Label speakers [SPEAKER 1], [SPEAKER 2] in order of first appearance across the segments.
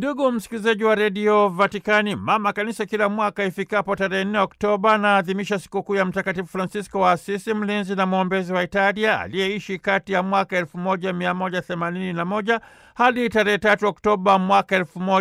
[SPEAKER 1] Ndugu msikilizaji wa redio Vatikani, mama kanisa kila mwaka ifikapo tarehe 4 Oktoba anaadhimisha sikukuu ya Mtakatifu Francisco wa Asisi, mlinzi na mwombezi wa Italia, aliyeishi kati ya mwaka 1181 hadi tarehe 3 Oktoba mwaka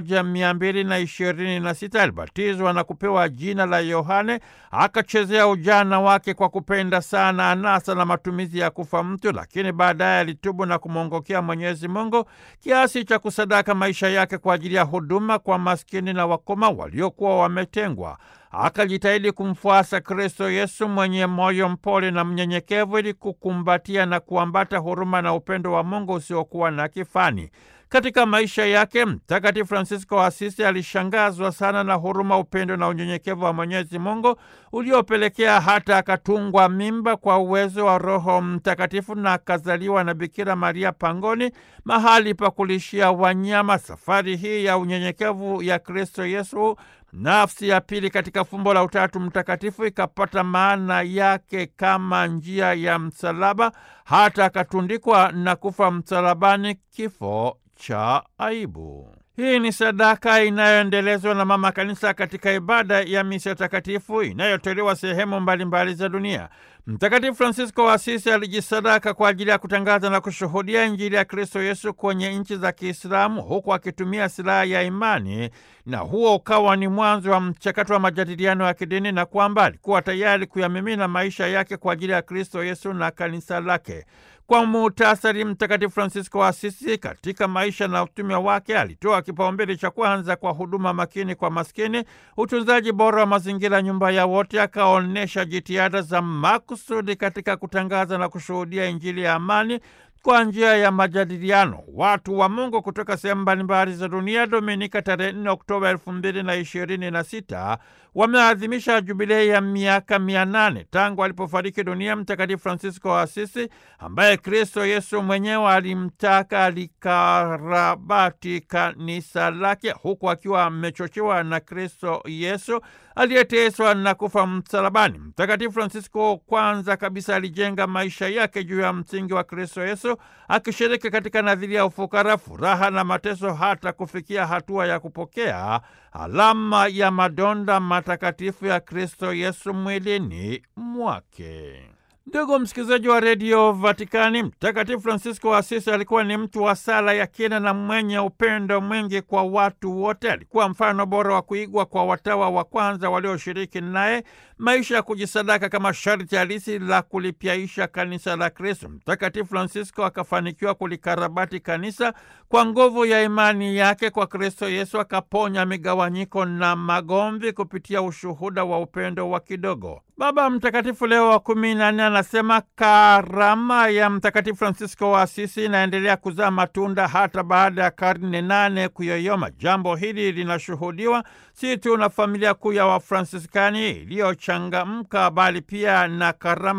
[SPEAKER 1] 1226. Alibatizwa na kupewa jina la Yohane, akachezea ujana wake kwa kupenda sana anasa na matumizi ya kufa mtu, lakini baadaye alitubu na kumwongokea Mwenyezi Mungu kiasi cha kusadaka maisha yake kwa ajili ya huduma kwa maskini na wakoma waliokuwa wametengwa. Akajitahidi kumfuasa Kristo Yesu mwenye moyo mpole na mnyenyekevu, ili kukumbatia na kuambata huruma na upendo wa Mungu usiokuwa na kifani. Katika maisha yake Mtakatifu Fransisko wa Asisi alishangazwa sana na huruma, upendo na unyenyekevu wa Mwenyezi Mungu uliopelekea hata akatungwa mimba kwa uwezo wa Roho Mtakatifu na akazaliwa na Bikira Maria pangoni, mahali pa kulishia wanyama. Safari hii ya unyenyekevu ya Kristo Yesu, nafsi ya pili katika fumbo la Utatu Mtakatifu, ikapata maana yake kama njia ya msalaba, hata akatundikwa na kufa msalabani, kifo cha aibu. Hii ni sadaka inayoendelezwa na Mama Kanisa katika ibada ya misa takatifu inayotolewa sehemu mbalimbali za dunia. Mtakatifu Fransisko wa Asisi alijisadaka kwa ajili ya kutangaza na kushuhudia Injili ya Kristo Yesu kwenye nchi za Kiislamu, huku akitumia silaha ya imani, na huo ukawa ni mwanzo wa mchakato wa majadiliano ya kidini, na kwamba alikuwa tayari kuyamimina maisha yake kwa ajili ya Kristo Yesu na kanisa lake. Kwa muhtasari, Mtakatifu Fransisko wa Asisi katika maisha na utume wake alitoa kipaumbele cha kwanza kwa huduma makini kwa maskini, utunzaji bora wa mazingira, nyumba ya wote. Akaonyesha jitihada za makusudi katika kutangaza na kushuhudia Injili ya amani kwa njia ya majadiliano. Watu wa Mungu kutoka sehemu mbalimbali za dunia, Dominika tarehe 4 Oktoba elfu mbili na ishirini na sita wameadhimisha jubilei ya miaka mia nane tangu alipofariki dunia Mtakatifu Fransisko wa Asisi, ambaye Kristo Yesu mwenyewe alimtaka alikarabati kanisa lake, huku akiwa amechochewa na Kristo Yesu aliyeteswa na kufa msalabani. Mtakatifu Fransisko kwanza kabisa alijenga maisha yake juu ya msingi wa Kristo Yesu, akishiriki katika nadhiria ya ufukara, furaha na mateso, hata kufikia hatua ya kupokea alama ya madonda matakatifu ya Kristo Yesu mwilini mwake. Ndugu msikilizaji wa redio Vatikani, Mtakatifu Fransisko wa Asisi alikuwa ni mtu wa sala ya kina na mwenye upendo mwingi kwa watu wote. Alikuwa mfano bora wa kuigwa kwa watawa wa kwanza walioshiriki naye maisha ya kujisadaka kama sharti halisi la kulipyaisha kanisa la Kristo. Mtakatifu Fransisko akafanikiwa kulikarabati kanisa kwa nguvu ya imani yake kwa Kristo Yesu, akaponya migawanyiko na magomvi kupitia ushuhuda wa upendo wa kidogo. Baba Mtakatifu Leo wa kumi na nne anasema karama ya Mtakatifu Fransisko wa Asisi inaendelea kuzaa matunda hata baada ya karne nane kuyoyoma. Jambo hili linashuhudiwa si tu na familia kuu ya Wafransiskani iliyochangamka bali pia na karama